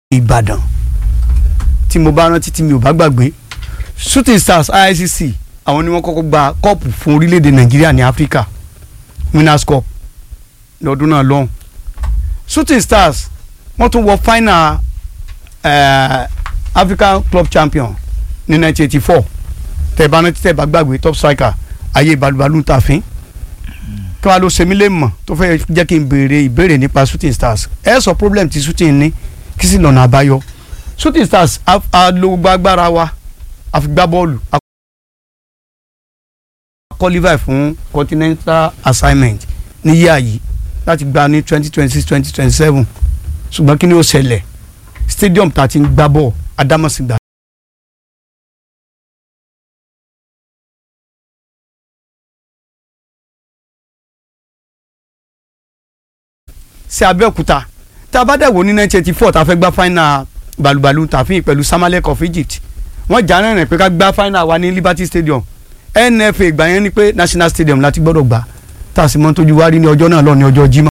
Ìbàdàn tí mo bá rántí tí mi ò bá gbàgbé Shooting Stars ICC àwọn ni wọ́n kọ́kọ́ gba kọ́ọ̀pù fún orílẹ̀-èdè Nàìjíríà ní Áfíríkà Winners Cup lọ́dún náà lọ́hùn Shooting Stars wọ́n tún wọ final uh, African Club Champion ní 1984 tẹ́ bá rántí tẹ́ bá gbàgbé top striker ayé balùbalù tàfin kí wàá ló ṣe mí lè mọ̀ tó fẹ́ jẹ́ kí n béèrè ìbéèrè nípa Shooting Stars ẹ sọ problem tí Shooting ní kí sì lọ́nà àbáyọ Shooting Stars a- a lo gbàgbára wa a fi gbá bọ́ọ̀lù a qualify fún continental assignment ní yíyá yìí láti gba ní twenty twenty six twenty twenty seven ṣùgbọ́n kí ni ó ṣẹlẹ̀ stadium tá a ti ń gbá bọ̀ Adámọ̀sìgbà sí Abẹ́òkúta tá a bá dẹ̀ wò ní nineteen eighty four tá a fẹ́ gbá final balùbalù tàfin pẹ̀lú Samalek of Egypt wọ́n jà rìnrìn pé ká gbá final wa ní Liberty Stadium NFA ìgbà yẹn ni pé National Stadium láti gbọ́dọ̀ gbà tá a sì mọ́ tójú wá rí ní ọjọ́ náà lọ ní ọjọ́ Jímọ̀